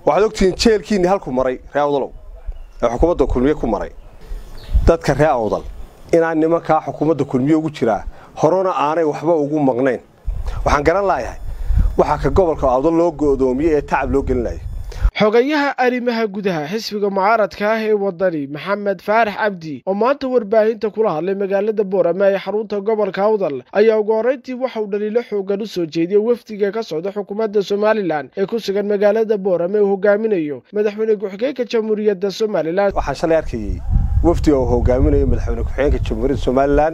waxaad ogtihiin jeelkiinni halku maray ree awdalow ee xukuumadda kulmiye ku maray dadka ree awdal inaan nimankaa xukuumadda kulmiye ugu jiraa horena aanay waxba ugu maqnayn waxaan garan laayahay waxaa ka gobolka awdal loo go'doomiyey ee tacab loo gelinaya xogayaha arrimaha gudaha xisbiga mucaaradka ah ee wadani maxamed faarax cabdi oo maanta warbaahinta kula hadlay magaalada boorame ee xarunta gobolka awdal ayaa ugu horreyntii waxauu dhaliilo xoogan u soo jeediyey wafdiga ka socda xukuumadda somalilan ee ku sugan magaalada boorame uu hogaaminayo madaxweyne ku-xigeenka jamhuuriyadda somalilan waxaan shalay arkayey wafdiga uu hogaaminayo madaxweyne ku-xigeenka jamhuuriyadda somalilan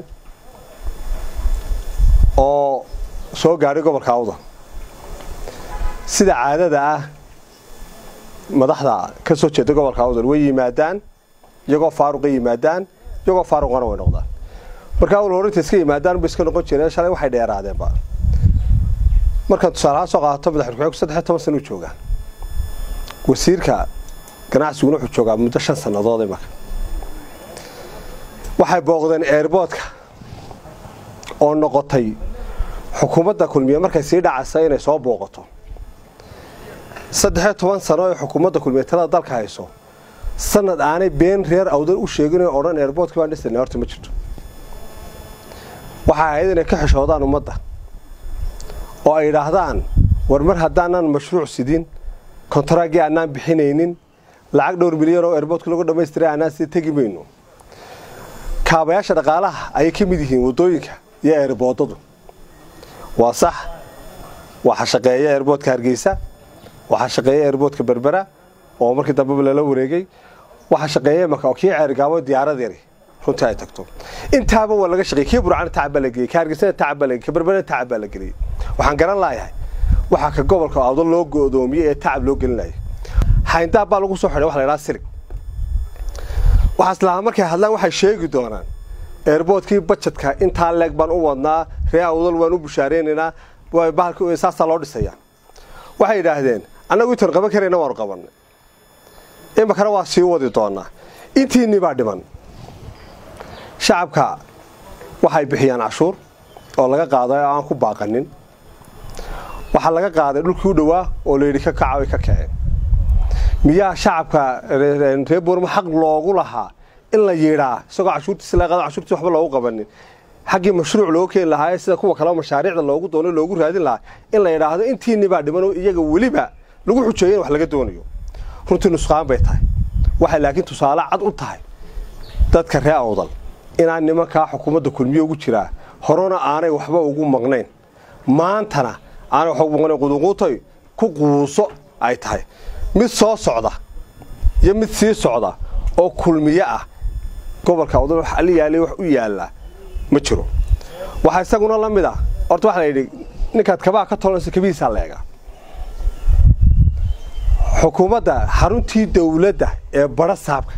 oo soo gaadhay gobolka awdal sida caadada ah madaxda ka soo jeeda gobolka awdal way yimaadaan iyagoo faaruqa yimaadaan iyagoo faaruqana way noqdaan markaa awal horinta iska yimaadaan ba iska noqon jireen shalay waxay dheeraadeenba markaan tusaalahaan soo qaato madaxweyne ku-xigeenku saddex iyo toban sana u joogaa wasiirka ganacsiguna wuxuu joogaa muddo shan sannadood imaka waxay booqdeen eerboodka oo noqotay xukuumadda kulmiye markay sii dhacaysa inay soo booqato saddex iyo toban sano ee xukuumadda kulmiye talada dalka hayso sanad aanay been reer awdal u sheegin oo odhan eerboodkii baan dhisnay horta ma jirto waxay ahayd inay ka xishoodaan ummadda oo ay idhaahdaan war mar haddaanan mashruuc sidin kontaraaggii aanaan bixinaynin lacag dhowr milyan oo eerboodka lagu dhammaystiray aanaan sii tegi mayno kaabayaasha dhaqaalaha ayay ka mid yihiin waddooyinka iyo eerboodadu waa sax waxaa shaqeeya eerboodka hargeysa waxaa shaqeeya eerboodka berbera oo markii dambeba lala wareegay waxaa shaqeeya imaka oo kii ceergaabo diyaarad yari runtii ay tagto intaaba waa laga shaqeeyey kii burcana tacab baa la geliyey ka hargeysana tacab baa la geliyey ka berberana tacab baa la geliyey waxaan garan laayahay waxaa ka gobolka awdal loo go'doomiyey ee tacab loo gelinaya hayndaab baa lagu soo xidhay waxa la idhaha sirig waxaas lahaa markay hadlaan waxay sheegi doonaan eerboodkii bajetka intaa leeg baan u wadnaa ree awdal waan u bushaareynanaa bahalka saasaa loo dhisayaa waxay yidhaahdeen annagu intaan qaban karayna waanu qabannay imakana waa sii wadi doonaa intiinni baa dhiman shacabka waxay bixiyaan cashuur oo laga qaaday oo aan ku baaqanin waxaa laga qaaday dhulkii u dhowaa oo layidhi ka kaca ay ka kaceen miyaa shacabka reer boormo xaq loogu lahaa in la yidhaa isagoo cashuurtiisi laga qaado cashuurtiisi waxba loogu qabanin xaggii mashruuc loogu keeni lahaa sida kuwa kaleo mashaariicda loogu doono loogu raadin lahaa in la yidhaahdo intiinni baa dhiman oo iyaga weliba lagu xujeeyo in wax laga doonayo runtii nusqaan bay tahay waxay laakiin tusaale cad u tahay dadka ree awdal inaan nimankaa xukuumadda kulmiye ugu jiraa horena aanay waxba ugu maqnayn maantana aanay waxba ugu maqnayn quduquutay ku quuso ay tahay mid soo socda iyo mid sii socda oo kulmiye ah gobolka awdal wax ali yaalay wax u yaallaa ma jiro waxaa isaguna la mid ah horta waxaa la yidhi ninkaad kabaa ka tolanayso kabihiisaa leega xukuumadda xaruntii dawladda ee badha saabka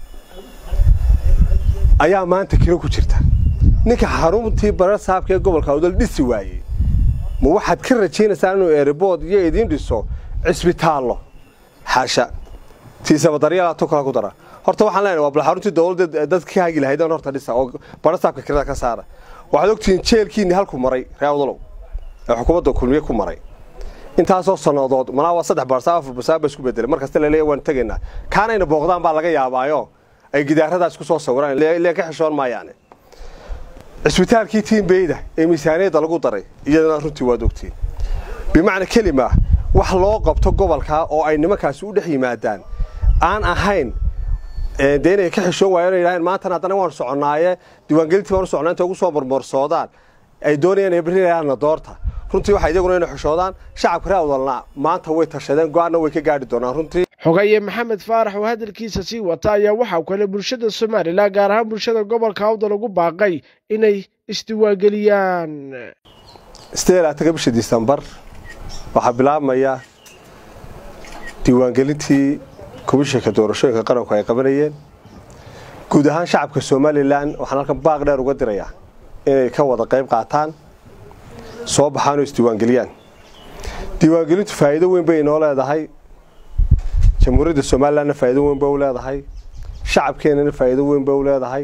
ayaa maanta kiro ku jirta ninka xaruntii badha saabka ee gobolka awdal dhisi waayey ma waxaad ka rajaynaysaa inuu eeribood iyo idiin dhiso cisbitaallo xaasha tiisaba daryeelaato kala ku dara horta waxaan leenahay waa bal xaruntii dawladda dadka ka hagi lahaydeen horta dhisa oo badha saabka kirada ka saara waxaad ogtihiin jeelkiinni halku maray ree awdalow ee xukuumadda kulmiye ku maray intaasoo sannadood malaa waa saddex barsaa afar barsaa ba isku bedelay markasta laleeya waan tegaynaa kaanayna booqdaan baa laga yaabaayo ay gidaaradaas ku soo sawiraan ilee ka xishoon maayaane cisbitaalkii tiimbeyda ee miisaaniyadda lagu daray iyadana runtii waad ogtiin bimacna kelima wax loo qabto gobolkaa oo ay nimankaasi u dhex yimaadaan aan ahayn dee inay ka xishoon waayeen o yidhahdeen maantana haddana waanu soconnaaye diiwaangelintii baanu socnaa intay ugu soo marmarsoodaan ay doonayaan inay berrilayaanna doorta runtii waxaa iyaguna inay xishoodaan shacabka ree awdalna maanta way tashadeen go-aanna way ka gaadhi doonaan runtii xogaye maxamed faarax oo hadalkiisa sii wata ayaa waxaa kale bulshada somalilan gaar ahaan bulshada gobolka awdal ugu baaqay inay isdiiwaangeliyaan sidee laataga bisha disembar waxaa bilaabmaya diiwaangelintii komishanka doorashooyinka qaranku ay qabanayeen guud ahaan shacabka somalilan waxaan halkan baaq dheer uga dirayaa inay ka wada qayb qaataan soo baxaan oo isdiiwaangeliyaan diiwaangelintu faa'iido weyn bay inoo leedahay jamhuuriyadda somalilanna faa'iido weyn bay u leedahay shacabkeennana faa'iido weyn bay u leedahay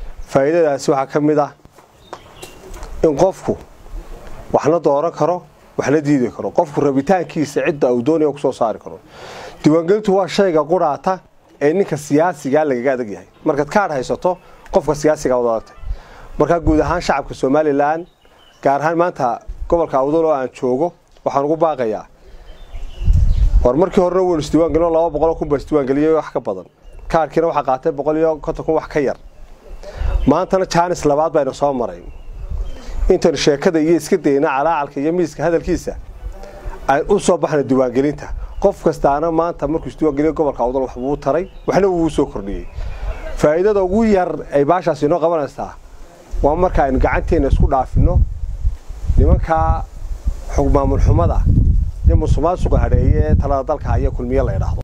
faa'iidadaasi waxaa ka mid ah in qofku waxna dooran karo wax la diidi karo qofku rabitaankiisa cidda uu doonaya kusoo saari karo diiwaangelintu waa shayga quraata ee ninka siyaasigaa lagaga adag yahay markaad kaadh haysato qofka siyaasigaa wad adagtay markaa guud ahaan shacabka somalilan gaar ahaan maanta gobolka awdal oo aan joogo waxaan ugu baaqayaa war markii horena waynu isdiiwaangelino laba boqoloo kun baa isdiiwaangeliyay wax ka badan kaadhkiina waxaa qaatay boqol iyo konton kun wax ka yar maantana jaanis labaad baynu soo maray intaynu sheekada iyo iska dayna calaacalka iyo miiska hadalkiisa aan u soo baxna diiwaangelinta qof kastaana maanta markuu isdiiwaangeliyo gobolka awdal waxbuu taray waxna wuu soo kordhiyey faa'iidada ugu yar ay baashaas inoo qabanaysaa waa marka aynu gacanteena isku dhaafino nimankaa xog maamul xumada iyo musuqmaasuqa hadheeye ee talada dalka haya kulmiye la idhaahdo